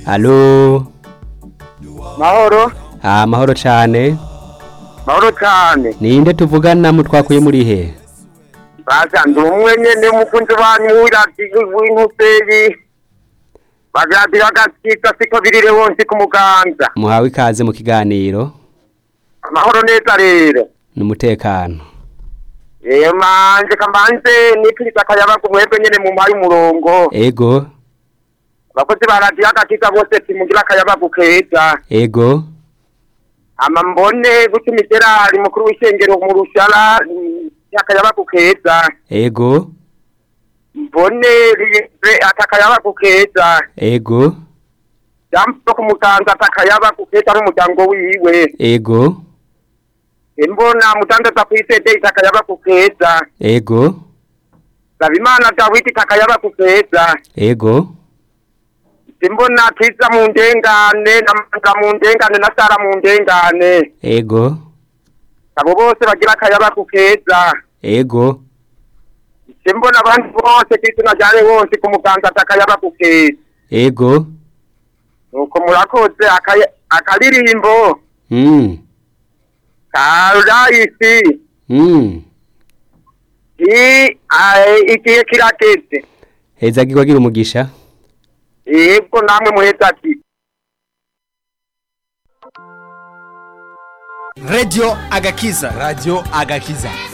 Halo. mahoro Ah, mahoro cane. mahoro cyane Ninde tuvugana mutwakuye muri he? baza ndi umwe nyene umukunzi wanyu wirati w'intuseyi bagati bagakika siko birire wonse ku muganza Muhawe ikaze mu kiganiro amahoro neza rero n'umutekano. Eh manje kamanze nipfiriza akayabaga mwebwe nyene mu mpaye umurongo Ego, abakozi ba radiyo agakika bose timugira akayabaga keza ego, ama mbone gutya imiserari mukuru w'ishengero mu rushara akayabaga keza ego, mbone riye atakayabaga keza ego, jambo ku mutanza atakayabaga keza n'umuryango wiwe ego, imbona mutandaza kw'isede itakayabaga keza ego, Sabimana Dawidi takayabaga keza ego, Simbona kiza mu ndengane na manda mu ndengane na Sara mu ndengane ego, abo bose bagira akayabaga keza ego, Simbona abandi bose kwituna ryare bose ku muganza atakayabaga keza ego, nuko murakoze akaya- akaririmbo mm, karayisi mm. i ae, igihe kirageze Heza gikwagira umugisha. yebwo namwe muheza ati Radio Agakiza. Radio Agakiza.